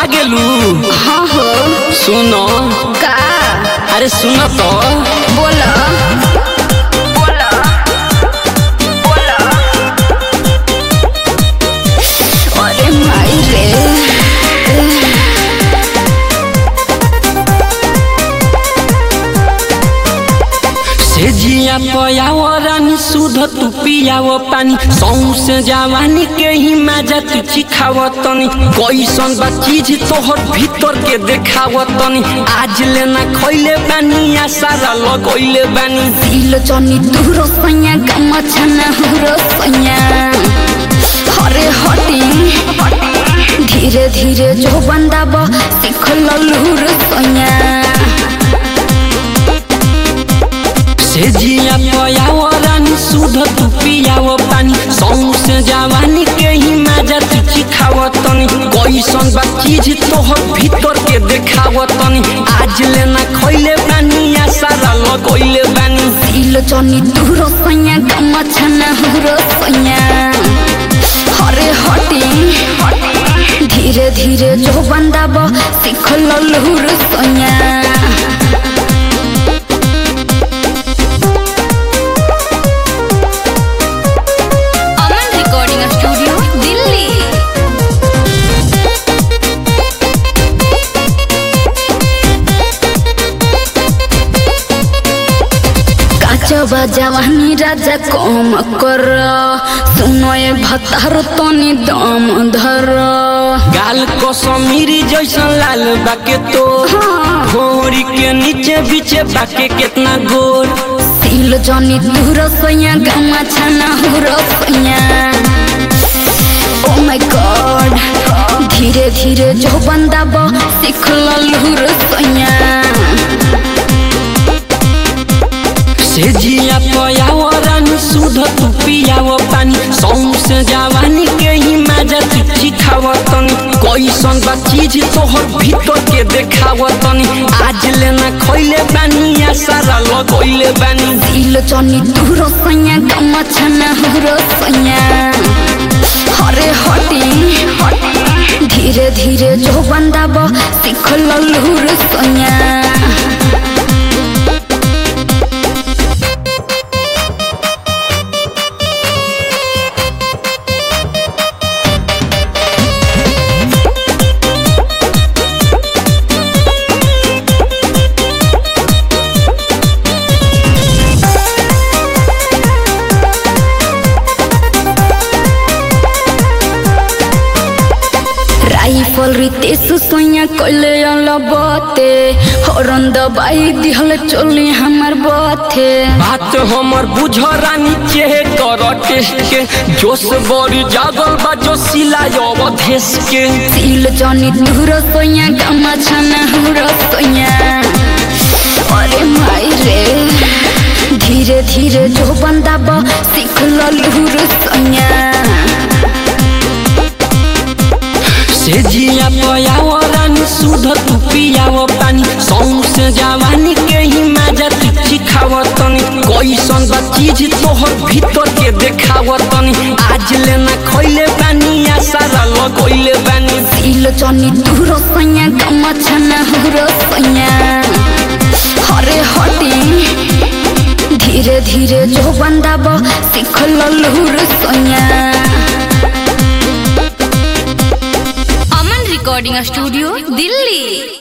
गेलू हाँ हो सुनो का अरे सुनो तो बोला बोला बोला अरे माई रे से जिया पयाव रानी सुध तू पियाव पानी सौ से जवानी के ही मजा तू चिखाव तनी कैसन बा चीज तोहर भीतर के देखाव तनी आज लेना खैले बानी आ सारा लगैले बानी दिल जनी दूरो सैया गम छना हुरो सैया हरे हटी धीरे धीरे जो बंदाब सीख लूर सैया से जिया पयाव रानी सुध तू पियाव पानी सौ से जवानी के ही मजा तू चिखाव तनी कैसन बा चीज तोहर भीतर के देखाव तनी आज लेना खैले बानी आ सारा लगैले बानी दिल जनी दूरो सैया गम छना हुरो सैया हरे हटी धीरे धीरे जो बंदाब सीख लूर सैया अमन रिकॉर्डिंग स्टूडियो दिल्ली काचबा जवानी राजा कम कर सुनो ए भतार तनी दम धर गाल को समीरी जैसन लाल बाके तो घोड़ी के नीचे बीचे बाके कितना गोर सिल जनी दूर सैया गमा छना हुर सैया ओ माय गॉड धीरे धीरे जो बंदाब सीख लूर सैया से जिया पयाव रानी सुध तू पियाव पानी सौ से जवानी के ही मजा तू चिखाव तनी कैसन बा चीज तोहर भीतर के देखाव तनी आज लेना खैले बानी आ सारा लगैले बानी दिल जनी दूर सैया गमा छना हुर सैया हरे हटी धीरे धीरे जो बंदाब सीख लूर सैया राइफल रितेश सोया कइले अलबते हरन दबाई दिहल चोली हमर बथे बात हमर बुझ रानी चेहे कर टेस्ट के जोश बड़ी जागल बा जो सिलाय अवधेश के सिल जनी दूर सोया गमा छना हुर सोया अरे माई रे धीरे धीरे जो बंदाब सीख लूर सोया से जिया पयाव रानी सुध तू पियाव पानी सौ से जवानी के ही मजा तू चिखाव तनी कैसन बा चीज तोहर भीतर के देखाव तनी आज लेना खैले बानी आ सारा लगैले बानी सिल जनी दूर सैया गमा छना हुर सैया हरे हटी धीरे धीरे जो बंदाब सीख लूर सैया अमन रिकॉर्डिंग स्टूडियो दिल्ली